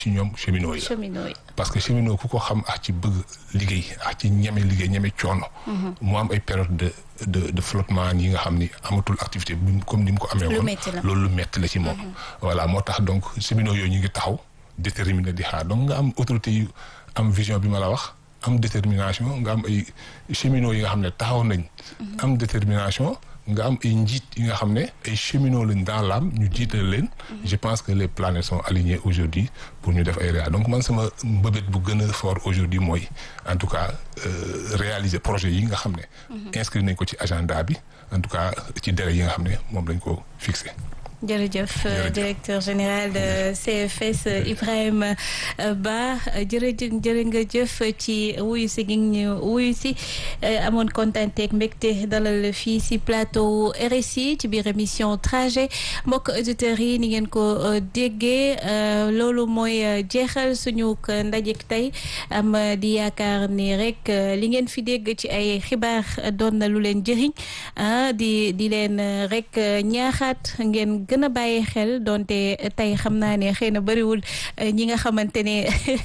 ci ñoom cheminots yi la cheminot yi. parce que cheminot ku ko xam ak ci bëgg liggéey ak ci ñeme liggéey ñeme coono. mu am ay période de de de flottement yi nga xam ni amatul activité bi mu- comme ni mu ko amee Lu woon metti la. loolu lu metti la ci moom. voilà moo tax donc cheminots yooyu ñu ngi taxaw déterminé di xaar donc nga am autorité yu am vision bi ma la wax am détermination nga am ay cheminots yi nga xam ne taxaw nañ. am détermination. nga am ay njiit yi nga xam ne ay cheminots lañ dans l'âme ñu jiital leen. je pense que les planètes sont alignées aujourd'hui pour ñu def ay réa donc man sama mbëbët bu gën a fort aujourd'hui mooy en tout cas euh, réaliser projet yi nga xam ne. inscrit nañ ko ci agenda bi en tout cas ci délai yi nga xam ne moom lañ ko fixé. jërëjëf euh, Jërëjëf. directeur général de CFS euh, Ibrahima euh, Ba jërëjëf jërë nga jëf ci wuyu si gi ñu wuyu si euh, amoon kontaan ak mbégte dalal fii si plateau RSI ci biir émission trajet mbokk auditeurs yi ni ngeen ko euh, déggee euh, loolu mooy euh, jeexal suñu k- ndajek tey am euh, di yaakaar ni rek euh, li ngeen fi dégg ci ay xibaar euh, doon na lu leen jëriñ ah di di leen euh, rek euh, ñaaxaat ngeen gën a bàyyi xel donte tey xam naa ne xëy na bëriwul euh, ñi nga xamante ne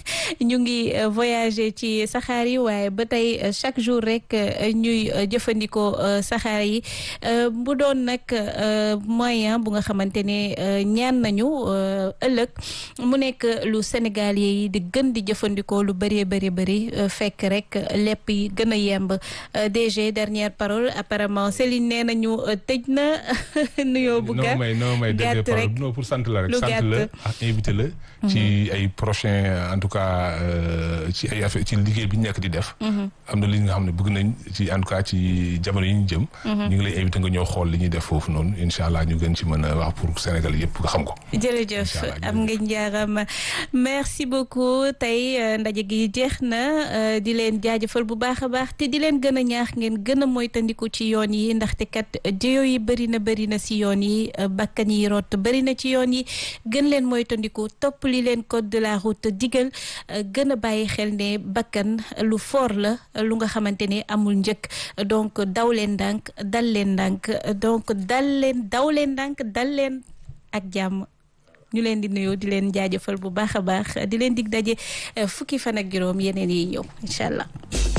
ñu ngi euh, voyager ci saxaar yi waaye ba tey euh, chaque jour rek euh, ñuy euh, jëfandikoo euh, saxaar yi euh, bu doon nag euh, moyen bu nga xamante ne euh, ñaan nañu euh, ëllëg mu nekk lu Sénégal yi di gën di jëfandikoo lu bëree bëri bëri euh, fekk rek lépp yi gën a yemb Euh, DG dernière parole apparemment Céline nee nañu euh, tëj na nuyoo bu gàtt non may non may gàtt dégg rek. non pour sant la rek Lu sant gàtt. la ak invité la ci ay prochain en tout cas euh, ci ay affaire ci liggéey bi ñu nekk di def am na li nga xam ne bëgg nañ ci en tout cas ci jamono yi ñu jëm ñu ngi lay invité nga ñëw xool li ñuy def foofu noonu incha allah ñu gën ci mën a wax pour Sénégal yëpp nga xam ko jërëjëf Inch'Allah, am nga njaaram merci beaucoup tey euh, ndaje gi jeex na euh, di leen jaajëfal bu baax a baax te di leen gën a ñaax ngeen gën a moytandiku ci yoon yi ndaxte kat jéyo yi bëri na bëri na si yoon yi euh, bakkan yi rot bëri na ci yoon yi gën leen moytandiku topp li leen code de la route digal euh, gën a bàyyi xel ne bakkan lu fort la lu nga xamante ne amul njëkk donc daw leen ndànk dal leen ndànk donc dal leen daw leen ndànk dal leen ak jàmm ñu leen di nuyu di leen jaajëfal bu baax a baax di leen dig daje eh, fukki fan ak juróom yeneen yi ñëw incha allah.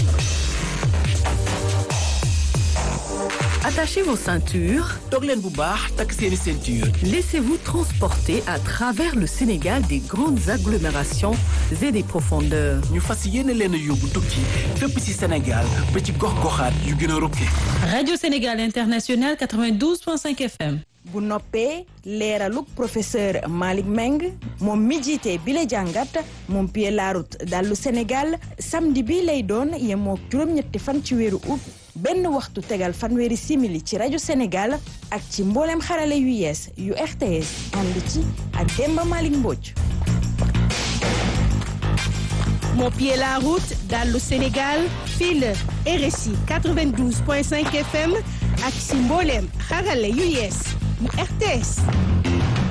Attachez vos ceintures. toog leen bu baax takk seeni ceinture Laissez-vous transporter à travers le Sénégal des grandes agglomérations et des profondeurs. ñu fas yéene leen a yóbbu tukki fépp ci Sénégal ba ci gox-goxaat yu gën a rukke Radio Sénégal International 92.5 FM. bu noppee leeraluk professeur Malick Meng moom mi jiite bi la jàngat moom pied la route dallu Sénégal samedi bi lay doon yemook juróom-ñetti fan ci weeru août benn waxtu tegal fanweeri simili ci rajo Sénégal ak ci mboolem xarale yu yees yu RTS ànd ci ak Demba Malick Mbodj. Mon pied la route dallu Sénégal fii la RSI 92.5 FM ak si mbooleem xarale yu yees yu RTS